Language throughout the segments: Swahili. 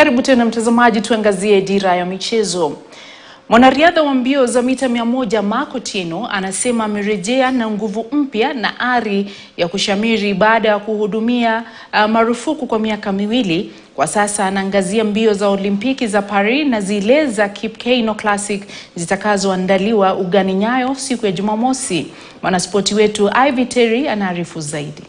Karibu tena mtazamaji, tuangazie dira ya michezo. Mwanariadha wa mbio za mita mia moja Mark Otieno anasema amerejea na nguvu mpya na ari ya kushamiri baada ya kuhudumia uh, marufuku kwa miaka miwili. Kwa sasa anaangazia mbio za Olimpiki za Paris na zile za Kipkeino Classic zitakazoandaliwa ugani Nyayo siku ya Jumamosi. Mwanaspoti wetu Ivy Terry anaarifu zaidi.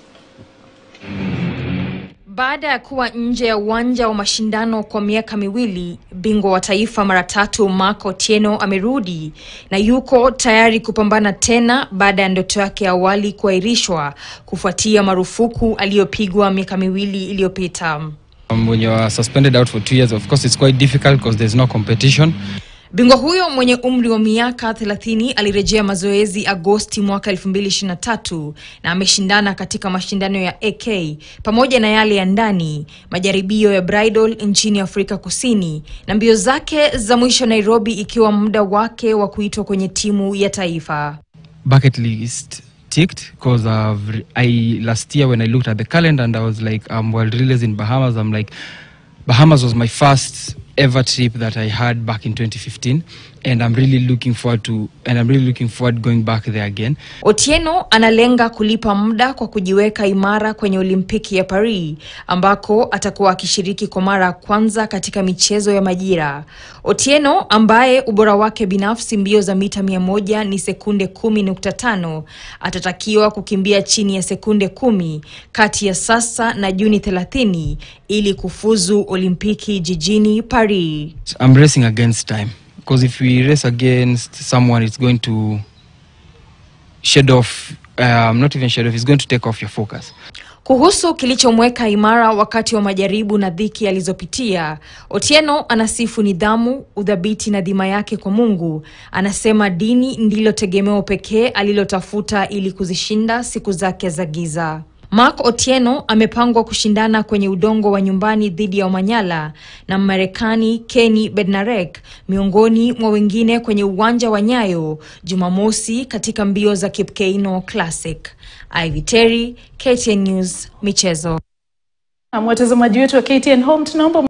Baada ya kuwa nje ya uwanja wa mashindano kwa miaka miwili, bingwa wa taifa mara tatu Mark Otieno amerudi na yuko tayari kupambana tena baada ya ndoto yake ya awali kuahirishwa kufuatia marufuku aliyopigwa miaka miwili iliyopita. Um, when you are suspended out for two years, of course, it's quite difficult because there's no competition. Bingwa huyo mwenye umri wa miaka 30 alirejea mazoezi Agosti mwaka 2023 na ameshindana katika mashindano ya AK pamoja na yale ya ndani, majaribio ya bridal nchini Afrika Kusini na mbio zake za mwisho Nairobi, ikiwa muda wake wa kuitwa kwenye timu ya taifa. Bucket list ticked because I last year when I looked at the calendar and I was like, um, world relays in Bahamas. I'm like, Bahamas was my first ever trip that I had back in 2015, and I'm really looking forward to, and I'm really looking forward going back there again. Otieno analenga kulipa muda kwa kujiweka imara kwenye Olimpiki ya Paris ambako atakuwa akishiriki kwa mara ya kwanza katika michezo ya majira. Otieno ambaye ubora wake binafsi mbio za mita mia moja ni sekunde kumi nukta tano atatakiwa kukimbia chini ya sekunde kumi kati ya sasa na Juni 30 ili kufuzu Olimpiki jijini Paris. I'm racing against time because if we race against someone, it's going to shed off. Um, not even shed off. It's going to take off your focus. Kuhusu kilichomweka imara wakati wa majaribu na dhiki alizopitia, Otieno anasifu nidhamu, udhabiti na dhima yake kwa Mungu. Anasema dini ndilo tegemeo pekee alilotafuta ili kuzishinda siku zake za giza. Mark Otieno amepangwa kushindana kwenye udongo wa nyumbani dhidi ya Omanyala na Mmarekani Kenny Bednarek miongoni mwa wengine kwenye uwanja wa Nyayo Jumamosi katika mbio za Kipkeino Classic. Ivy Terry, KTN News, michezo. Na watazamaji wetu wa KTN Home tunaomba